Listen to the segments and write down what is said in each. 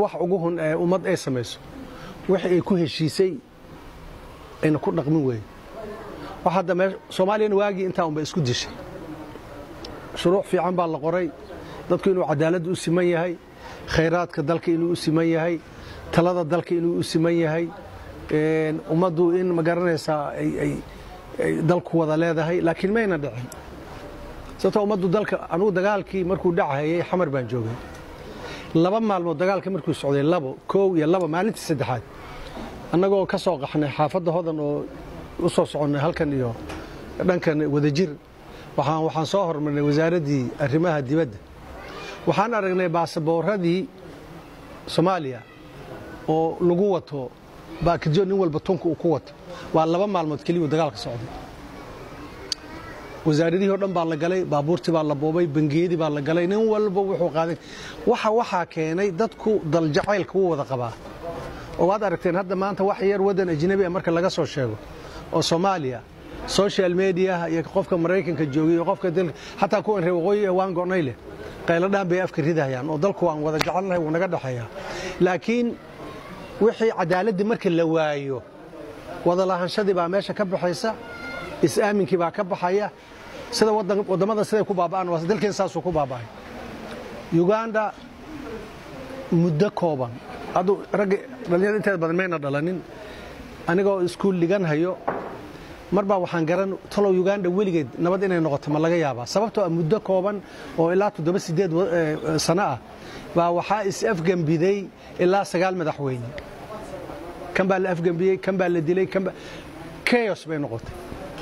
wax ugu hun ee ummad ay samayso wixii ay ku heshiisay ayna ku dhaqmin weeye wax hadda mee soomaaliyana waagii intaa unba isku dishay shuruuc fiican baa la qoray dadku inuu cadaaladda u siman yahay khayraadka dalka inuu u siman yahay talada dalka inuu u siman yahay ummaddu in ma garanaysaa ay dalku wada leedahay laakiin mayna dhicin sababtoo ummaddu dalka anugu dagaalkii markuu dhachayay xamar baan joogay laba maalmood dagaalka markuu socday labo koow iyo laba maalintii saddexaad annagoo ka soo qaxnay xaafadda hodan oo u soo soconnay halkan iyo dhankan wadajir waxaan soo hormarnay wasaaraddii arrimaha dibadda waxaan aragnay baasaboorradii soomaaliya oo lagu wato baakidyo nin walba tunka uu ku wato waa laba maalmood keliya uu dagaalka socday wasaaradihii o dhan baa la galay baabuurtii baa la boobay bangiyadii baa la galay nin walba wuxuu qaaday waxa waxaa keenay dadku daljacaylka wuu wada qabaa oo waad aragteen hadda maanta wax yar waddan ajnabi a marka laga soo sheego oo soomaaliya social mediaha iyo qofka maraykanka joogay iyo qofka dalka xataa kuwan reer waqooyi ee waan go'nay leh qayladhaan bay afka ridayaan oo dalku waan wada jecelnahay wuu naga dhexeeyaa laakiin wixii cadaaladdii marka la waayo wada lahanshadii baa meesha ka baxaysa is-aaminkii baa ka baxaya sida waddamada siday ku baaba'aan waa dalkeen saasuu ku baaba'ay uganda muddo kooban adu ragga dhallinyarada inteeda badan mayna dhalanin anigoo iskuul dhigan hayo mar baa waxaan garan talow uganda weligeed nabad inay noqoto ma laga yaabaa sababtoo ah muddo kooban oo ilaa toddoba siddeed sano ah baa waxaa is-afgembiday ilaa sagaal madaxweyne kan baa la afgembiyey kan baa la dilay kan baa keyos bay noqotay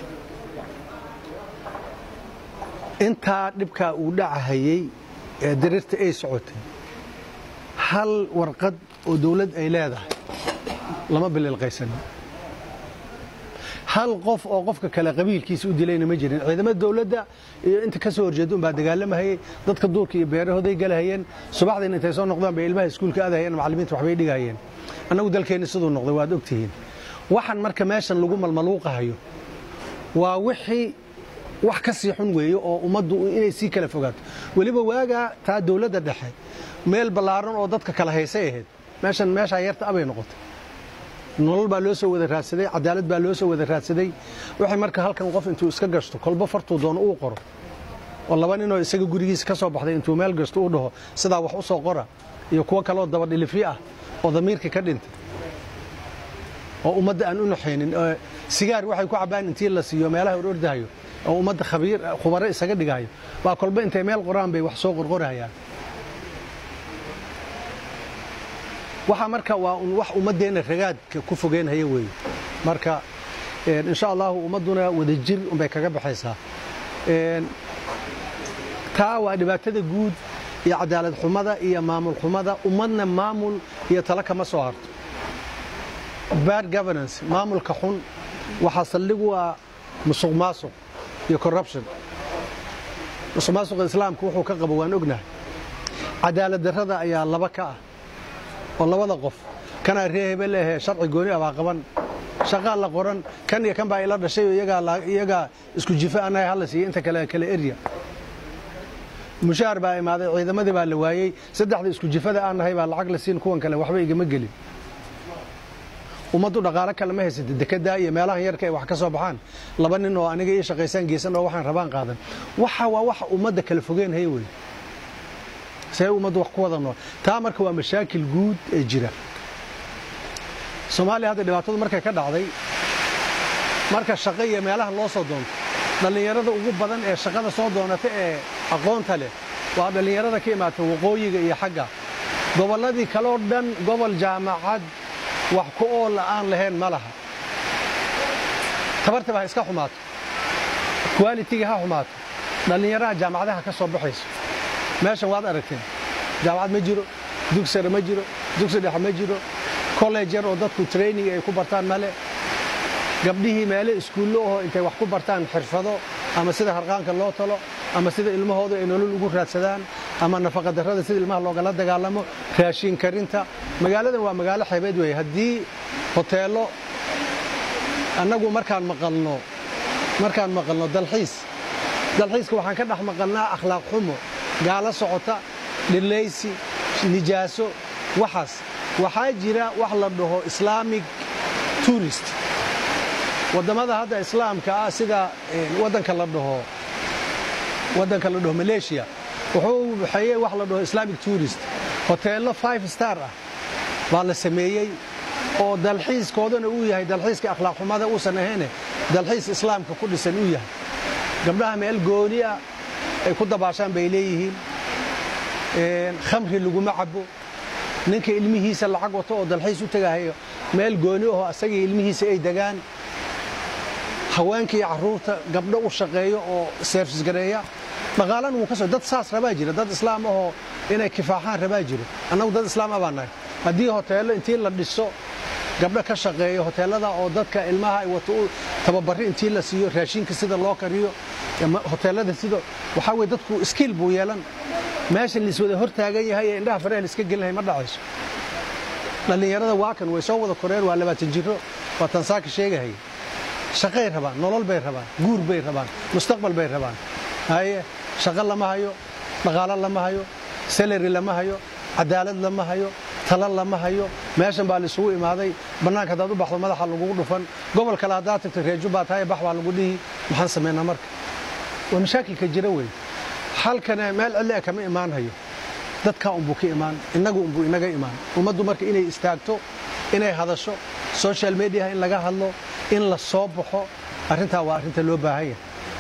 intaa dhibkaa uu dhacahayey ee dariirta ay socotay hal warqad oo dawlad ay leedahay lama bililqaysanin hal qof oo qofka kale qabiilkiisa u dilayna ma jirin ciidamada dawladda iyo inta ka soo horjeeda unbaa dagaalamahayey dadka duurka iyo beerahooday galahayeen subaxdiina intay soo noqdaan bay ilmaha iskuulka aadahayeen macallimiinta waxbay dhigahayeen annagu dalkeenni siduu noqday waad ogtihiin waxan marka meeshan lagu malmaluuqahayo waa wixii wax ka sii xun weeye oo ummaddu inay sii kala fogaato weliba waagaa taa dawladda dhexe meel ballaaran oo dadka kala haysay ahayd meeshan meeshaa yarta abay noqotay nolol baa loo soo wada raadsaday cadaalad baa loo soo wada raadsaday waxay marka halkan qof intuu iska gashto kolba fartuu doono uu qoro oo laba ninoo isaga gurigiisa ka soo baxday intuu meel gasto uu dhaho sidaa wax u soo qora iyo kuwo kaleoo dabadhilifi ah oo damiirkii ka dhintay oo ummadda aan u naxaynin sigaar waxay ku cabbaan intii la siiyo meelaha or ordahayo oo ummadda khabiir khubaro isaga dhigahayo baa kolba intay meel qoraan bay wax soo qorqorahayaan waxa marka waa un wax ummaddeenna ragaadka ku fogeynhaya weeye marka insha allahu ummadduna wadajir unbay kaga baxaysaa taa waa dhibaatada guud iyo cadaalad xumada iyo maamul xumada ummadna maamul iyo talo kama soo harto bad governance maamulka xun waxaa saldhigu ah musuq maasuq iyo corruption musuq maasuqa islaamka wuxuu ka qabo waan ognahay cadaalad darrada ayaa laba ka ah oo labada qof kanaa ree hebel ahee sharci gooni ah baa qaban shaqaa la qoran kan iyo kan baa ila dhashay oo iyagaa isku jifa anahay hala siiya inta kale kale erya mushaar baa imaaday ciidamadii baa la waayey saddexda isku jifada aan nahay baa lacag la siin kuwan kale waxba igama gelin ummaddu dhaqaalo kale ma haysata dekedaa iyo meelahan yarka ay wax ka soo baxaan laba nin oo aniga ii shaqaysaan geysan oo waxaan rabaan qaadan waxa waa waxa ummadda kala fogeen haya wey see ummaddu wax ku wada nool taa marka waa mashaakil guud ee jira soomaaliya hadda dhibaatadu markay ka dhacday marka shaqo iyo meelaha loo soo doonto dhallinyarada ugu badan ee shaqada soo doonata ee aqoonta leh waa dhallinyarada ka imaata waqooyiga iyo xagga gobolladii kaleo dhan gobol jaamacad wax ku ool aan lahayn ma laha tabartaba ha iska xumaato kuwaalitiga ha xumaato dhallinyaraha jaamacadaha ka soo baxayso meeshan waad aragteen jaamacad ma jiro dugsare ma jiro dugsi dhexe ma jiro college yar oo dadku training ay ku bartaan male gabdhihii meele iskuullo ahoo intay wax ku bartaan xirfado ama sida harqaanka loo talo ama sida ilmahooda ay nolol ugu raadsadaan ama nafaqadarrada sida ilmaha loogala dagaalamo raashin karinta magaaladan waa magaalo xeebeed weeye haddii hoteello annagu markaan maqalno markaan maqalno dalxiis dalxiiska waxaan ka dhex maqalnaa akhlaaq xumo gaalo socota dhillaysi nijaaso waxaas waxaa jira wax la dhaho islamic tourist waddamada hadda islaamka ah sida waddanka la dhaho waddanka la dhaho malaysia wuxuu baxeeyey wax la dhaho islamic tourist hoteello five star ah baa la sameeyey oo dalxiiskoodana uu yahay dalxiiska akhlaaq xumada uusan ahayne dalxiis islaamka ku dhisan uu yahay gabdhaha meel gooni ah ay ku dabaashaan bay leeyihiin khamri laguma cabo ninka ilmihiisa lacag wato oo dalxiis u tegahayo meel gooni aho asagii ilmihiisa ay degaan haweenka iyo carruurta gabdho u shaqeeyo oo seerfis gareeya dhaqaalana wuu ka soo dad saas rabaa jira dad islaam ahoo inay kifaaxaan rabaa jiro annagu dad islaam ah baa nahay haddii hoteello intii la dhiso gabdho ka shaqeeyo hoteellada oo dadka ilmaha ay wato u tababarri intii la siiyo raashinka sida loo kariyo hoteellada sida waxaa weye dadku iskiil buu yeelan meeshan laiswada hor taagan yahay ee indhaha fareh laiska gelinahay ma dhacayso dhallinyarada waa kan way soo wada koreen waa labaatan jiro waa tansaaka sheegahaya shaqay rabaan nolol bay rabaan guur bay rabaan mustaqbal bay rabaan haye shaqo lama hayo dhaqaalo lama hayo salari lama hayo cadaalad lama hayo talo lama hayo meeshan baa laisugu imaaday bannaanka haddaad u baxdo madaxa lagugu dhufan gobol kale haddaad tagto reejo baa tahay bax baa lagu dhihi maxaan samaynaa marka waa mashaakilka jira wey halkana meel cidli a kama imaan hayo dadkaa unbuu ka imaan innagu unbuu inaga imaan ummaddu marka inay istaagto inay hadasho social mediaha in laga hadlo in la soo baxo arrintaa waa arrinta loo baahanya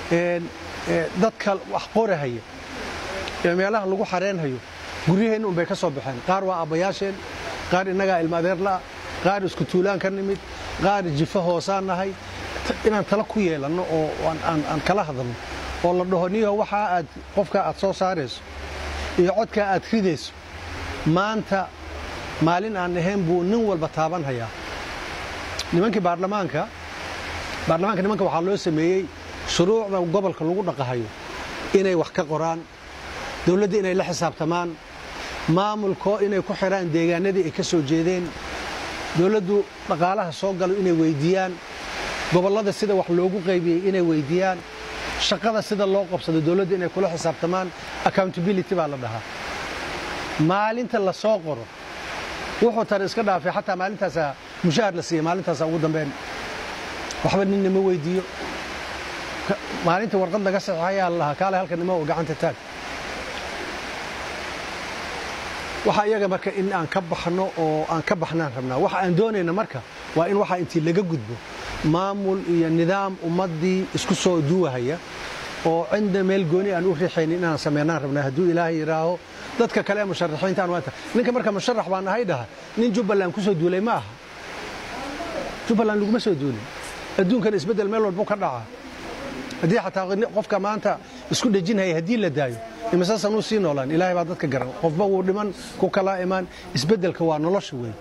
dadka wax qorahaya ee meelaha lagu xareenhayo guryaheenna unbay ka soo baxeen qaar waa aabbayaasheen qaar innagaa ilma adeerla'a qaar isku tuulaan ka nimid qaar jifo hoosaan nahay inaan tala ku yeelanno oo aan kala hadalno oo la dhaho niyo waxaa aad qofkaa aad soo saarayso iyo codkaa aad ridayso maanta maalin aan ahayn buu nin walba taaban hayaa nimankii baarlamaanka baarlamaanka nimanka waxaa loo sameeyey shuruucda gobolka lagu dhaqahayo inay wax ka qoraan dawladda inay la xisaabtamaan maamulko inay ku xidhaan deegaanadii ay ka soo jeedeen dawladdu dhaqaalaha soo galo inay weyddiiyaan gobollada sida wax loogu qaybiyey inay weyddiiyaan shaqada sida loo qabsado dawladda inay kula xisaabtamaan accountability baa la dhahaa maalinta la soo qoro wuxuu tara iska dhaafay xataa maalintaasaa mushaahar la siiya maalintaasa ugu dambeyn waxba ninna ma weyddiiyo maalinta warqad laga saxeexayaa la lahaa kaale halka nimo oo gacanta taag waxa iyaga marka in aan ka baxno oo aan ka baxnaan rabnaa waxa aan doonayna marka waa in waxa intii laga gudbo maamul iyo nidaam ummaddii isku soo duwahaya oo cinda meel gooni aan u riixaynin inaan samaynaan rabnaa hadduu ilaahay yidhaaho dadka kale ee musharaxiinta aan waata ninka marka musharax baan ahay dhaha nin jubbaland ku soo duulay ma aha jubbaland laguma soo duulin adduunkan isbeddel meel walbuu ka dhacaa haddii xataa qofka maanta isku dhejinhaya haddii la daayo imise sanuu sii noolaan ilaahay baa dadka garan qofba wuu dhiman ku kala imaan isbeddelka waa nolosha weyn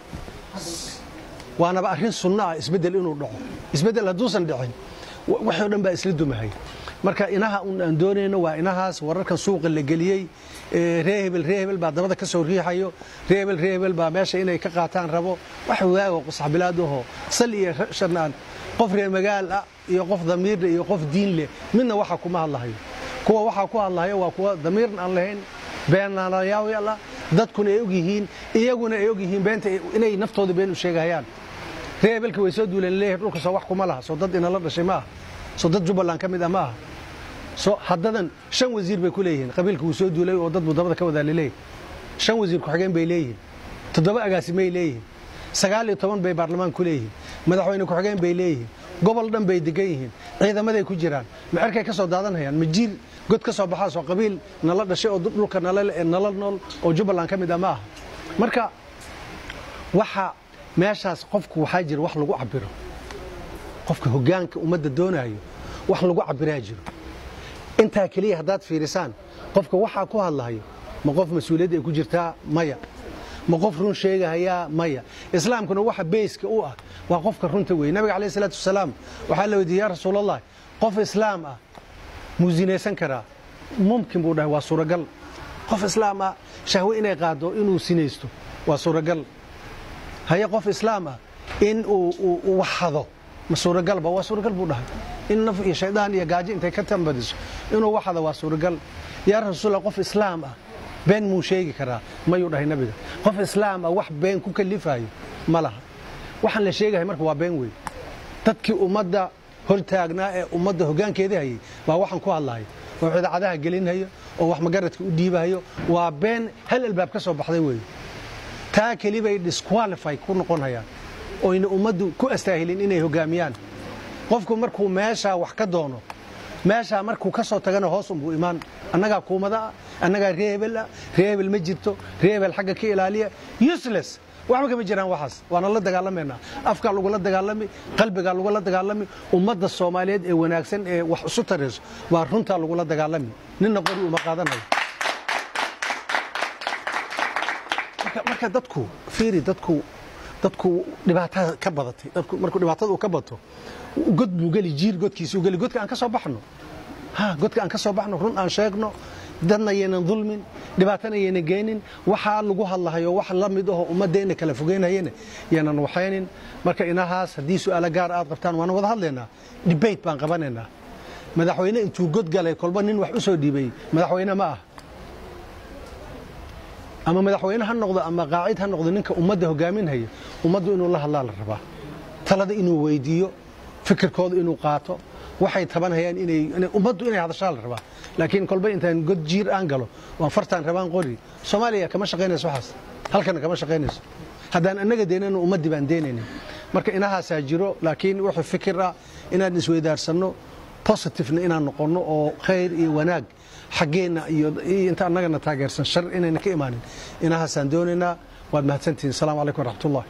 waanaba arrin sunno ah isbeddel inuu dhaco isbeddel hadduusan dhicin waxoo dhan baa isla dumahay marka inaha un aan doonayno waa inahaas wararkan suuqa la geliyey ree hebel ree hebel baa dabada ka soo riixayo ree hebel ree hebel baa meesha inay ka qaataan rabo wax waago saxbilaadahoo sal iyo shanaan qof reer magaal ah iyo qof damiirle iyo qof diin leh midna waxa kuma hadlahayo kuwa waxaa ku hadlahayo waa kuwa damiirna aan lahayn beenaalayaal dadkuna ay og yihiin iyaguna ay og yihiin beenta inay naftooda been u sheegahayaan ree hebelka way soo duuleen leeyahay dhulka soo wax kuma laha soo dad inala dhashay ma aha soo dad jubbaland ka mid ah ma aha soo haddadan shan wasiir bay ku leeyihiin qabiilka wuu soo duulay oo dad buu dabada ka wadaa laleeyahay shan wasiir ku-xigeen bay leeyihiin toddoba agaasimay leeyihiin sagaal iyo toban bay baarlamaan ku leeyihiin madaxweyne ku-xigeen bay leeyihiin gobol dhan bay degan yihiin ciidamaday ku jiraan ma cerkay ka soo daadanhayaan ma jiir god ka soo baxaas oo qabiil nala dhashay oo dhulka nala nool oo jubbaland ka mid ah ma aha marka waxa meeshaas qofku waxaa jira wax lagu cabiro qofka hoggaanka ummadda doonayo wax lagu cabiraa jiro intaa keliya haddaad fiirisaan qofka waxaa ku hadlahayo ma qof mas-uuliyadda ay ku jirtaa maya ma qof run sheegahayaa maya islaamkuna waxa beyska u ah waa qofka runta weeye nabiga calayh isalaatu wasalaam waxaa la weydiiyey yaa rasuulallah qof islaam ah muu sinaysan karaa mumkin buu dhahay waa suuragal qof islaam ah shahwe inay qaado inuu sinaysto waa suuragal haye qof islaam ah in uu wax hado ma suuragalba waa suuragal buu dhahay in naf iyo shaydaan iyo gaajo intay ka tambadiso inuu wax hado waa suuragal yaa rasuulallah qof islaam ah been muu sheegi karaa mayuu dhahay nabiga qof islaam ah wax been ku kalifayo ma laha waxaan la sheegahay marka waa been wey dadkii ummadda hortaagnaa ee ummadda hoggaankeedii hayay baa waxaan ku hadlahay oo idaacadaha gelinhayo oo wax magaradka u dhiibahayo waa been hal albaab ka soo baxday weeye taa keli bay disqualify ku noqon hayaan oyna ummaddu ku astaahilin inay hoggaamiyaan qofku markuu meeshaa wax ka doono meeshaa markuu ka soo tagana hoos unbuu imaan annagaa kuumada ah annagaa ree hebel ah ree hebel ma jirto ree hebel xagga ka ilaaliya useless waxba kama jiraan waxaas waana la dagaalamaynaa afkaa lagula dagaalami qalbigaa lagula dagaalami ummadda soomaaliyeed ee wanaagsan ee wax isu tarayso waa runtaa lagula dagaalami ninna qori uma qaadanayo marka dadku fiiri dadku dadku dhibaatada ka badatay dadku markuu dhibaatada uu ka bato god buu geli jiir godkiisuu geli godka aan ka soo baxno ha godka aan ka soo baxno run aan sheegno dadna yaynan dulmin dhibaatana yaynan geynin waxaa lagu hadlahayo wax la mid aho ummaddeena kala fogeynayana yaanan waxaynin marka inahaas haddii su'aalo gaar aad qabtaan waana wada hadlaynaa debate baan qabanaynaa madaxweyne intuu god galay kolba nin wax u soo dhiibay madaxweyne ma ah ama madaxweyne ha noqdo ama qaacid ha noqdo ninka ummadda hogaaminhaya ummaddu inuu la hadlaa la rabaa talada inuu weydiiyo fikirkooda inuu qaato waxay tabanhayaan ummaddu inay hadashaa la rabaa laakiin kolba intaan god jiir aan galo waan fartaan rabaan qori soomaaliya kama shaqaynayso waxaas halkana kama shaqaynayso haddaan annaga deynayno ummaddii baan deynaynin marka inahaasaa jiro laakiin wuxuu fikir ah inaan isweydaarsanno positivena inaan noqonno oo khayr iyo wanaag xaggeenna iyo inta annagana taageersan shar inayna ka imaanin inahaasaan doonaynaa waad mahadsantihin asalaamu calaykum waraxmatullah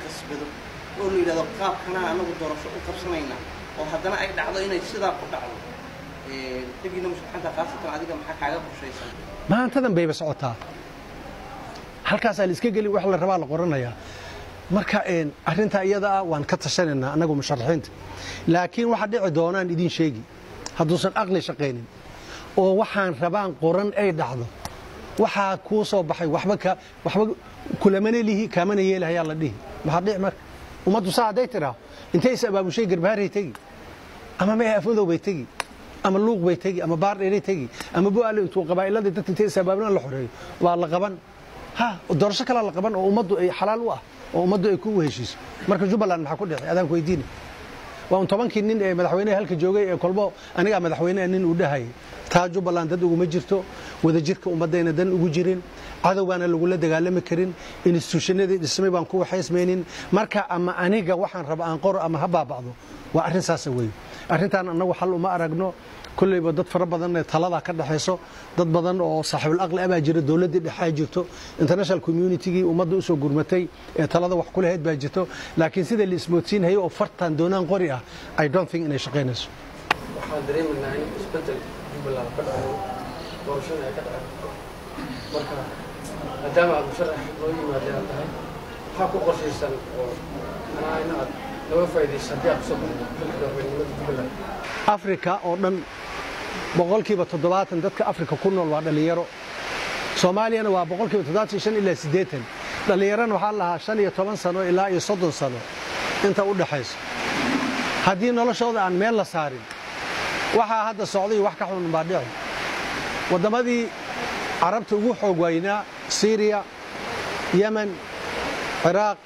oo la yidhahdo qaabkanaa anagu doorasho u qabsanayna oo haddana ay dhacdo inay sidaa ku dhacdo dagiina musharaxanta khaasatan adiga maxaa kaaga qorshaysan maantadan bayba socotaa halkaasaa la iska geli wax la rabaa la qoranayaa marka arrintaa iyada ah waan ka tashanaynaa annagu musharaxiinta laakiin waxa dhici doonaan idiin sheegi hadduusan aqli shaqaynin oo waxaan rabaan qoran ay dhacdo waxaa kuu soo baxay waba waxba kulamana lihi kaamana yeelahayaa la dhihi maxaa dhici marka ummaddu saa hadday tidhaaho intay is abaabushay garbaaray tegi ama ma afmadow bay tegi ama luuq bay tegi ama baardheeray tegi ama bu'aale intuu qabaa'ilada dadka intay is abaabulan la xoreeyo waa la qaban ha doorasho kalaa la qaban oo ummaddu ay xalaal u ah oo ummaddu ay ku heshiiso marka jubbaland maxaa ku dhici adaan ku weydiini waa un tobankii nin ee madaxweyneha halka joogay ee kolbo anigaa madaxweyneha nin uu dhahayay taa jubbaland dad uguma jirto wadajirka ummaddayna dan ugu jirin cadow baana lagula dagaalami karin instituushanadii dhismay baan ku waxaysmaynin marka ama aniga waxaan raba aan qoro ama ha baaba'do waa arrin saasa weeye arrintaan annagu xal uma aragno kollayba dad fara badan ee taladaa ka dhexayso dad badan oo saaxiibul aqli abaa jira dowladdii dhexaa jirto international communitygii ummadda usoo gurmatay ee talada wax ku lahayd baa jirto laakiin sida la ismoodsiinhayo oo fartan doonaan qori ah i don't think inay shaqaynayso waxaan dareemaynaa in isbedel jubbaland ka dhaco doorashada ay ka dhacdo marka maadaama aad musharax loo yimaadeen tahay maxaa ku qorshaysan oo manaa in aad laga faa'iidaysa haddii aad kusoo baxdo xilka madaxweynenimada jubbaland afrika oo dhan boqolkiiba toddobaatan dadka afrika ku nool waa dhallinyaro soomaaliyana waa boqolkiiba toddobaatan shan ilaa siddeetan dhallinyarana waxaa lahaa shan iyo toban sano ilaa iyo soddon sano inta u dhaxayso haddii noloshooda aan meel la saarin waxaa hadda socday wax ka xun baa dhici wadammadii carabta ugu xoog waynaa syriya yemen ciraaq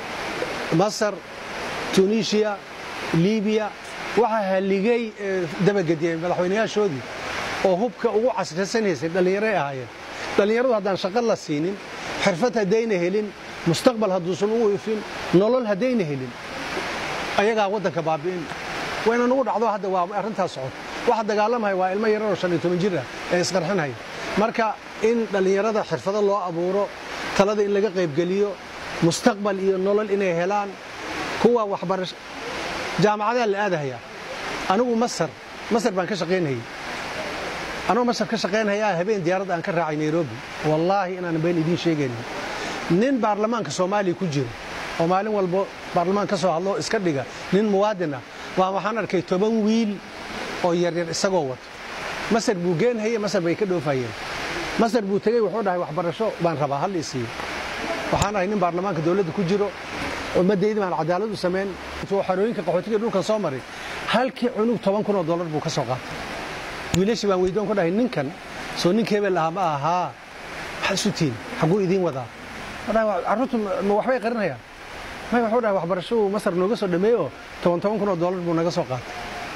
masar tunisiya libiya waxaa halligay dabagediyey madaxweynayaashoodii oo hubka ugu casrisanaysay dhallinyaray ahaayeen dhallinyaradu haddaan shaqo la siinin xirfad haddayna helin mustaqbal hadduusan u ifin nolol haddayna helin ayagaa waddanka baabi'in wayna nugu dhacdo hadda waa arrintaas socod waxa dagaalamaya waa ilmo yararoo shan iyo toban jir ah ee isqarxinhaya marka in dhallinyarada xirfado loo abuuro talada in laga qaybgeliyo mustaqbal iyo nolol inay helaan kuwa waxbarasho jaamacadaa la aadahayaa anigu masar masar baan ka shaqaynhayey anugu masar ka shaqaynhayaa habeen diyaaradda aan ka raacay nairobi wallaahi inaanan been idiin sheegaynin nin baarlamaanka soomaaliya ku jiro oo maalin walbo baarlamaan ka soo hadlo iska dhiga nin muwaadin ah waa waxaan arkay toban wiil oo yaryar isagoo wato masar buu geenhaye masar bay ka dhoofayeen masar buu tegey wuxuu dhahay waxbarasho baan rabaa hal isiiyo waxaan ahay nin baarlamaanka dowladda ku jiro ummadaydi baan cadaalad u samayn intuu xarooyinka qaxootiga dhulkan soo maray halkii cunug toban kun oo dollar buu ka soo qaatay wiilashii baan weydoon ku dhahay ninkan soo ninka hebel ahaa ma ahaa maxaa isu tihin xagguu idiin wadaa carruurtu ma waxbay qarinayaan may waxuu dhahay waxbarashadu masar nooga soo dhameeye oo toban toban kun oo dollar buu naga soo qaatay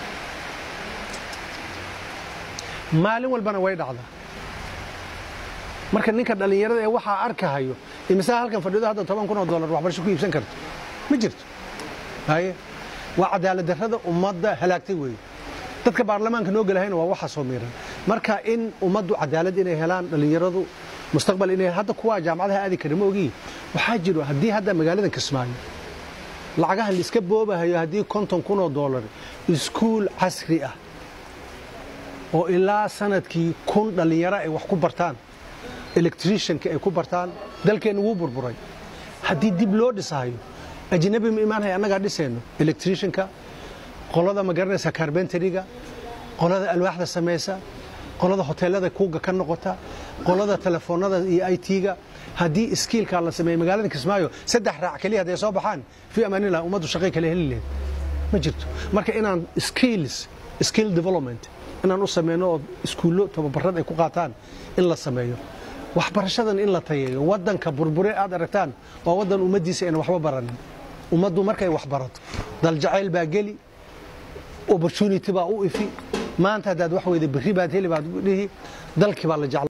maalin walbana way dhacdaa marka ninka dhallinyarada ee waxaa arkahayo imisaa halkan fadhido hadda toban kun oo dollar waxbarasho ku iibsan karto ma jirto haye waa cadaalad darrada ummadda halaagtay weeye dadka baarlamaanka noo gelahayna waa waxa soo miiran marka in ummaddu cadaalad inay helaan dhallinyaradu mustaqbal inay hadda kuwaa jaamacadaha aadi kara ma ogiyi waxaa jiro haddii hadda magaaladan kismaayo lacagaha laiska boobahayo haddii konton kun oo dollar iskuul casri ah oo ilaa sanadkii kun dhallinyaro ay wax ku bartaan electricianka ay ku bartaan dalkeenna wuu burburay haddii dib loo dhisahayo ajnabi ma imaanhay annagaa dhisayno electricianka qolada ma garanaysa carbenteriga qolada alwaaxda samaysa qolada hoteelada kuuga ka noqota qolada telefoonada iyo i t-ga haddii iskiilkaa la sameeye magaalada kismaayo saddex raac keliya hadday soo baxaan fii amaanillah ummaddu shaqay kale heli lahayd ma jirto marka inaan skills skill development inaan u sameyno oo iskuullo tababarad ay ku qaataan in la sameeyo waxbarashadan in la tayeeyo waddanka burbure aad aragtaan waa waddan ummaddiisa ayna waxba baranin ummaddu markay wax barato daljacayl baa geli opportunity baa u ifi maanta haddaad wax weyda berri baad heli baad dhihi dalkii baa la jecla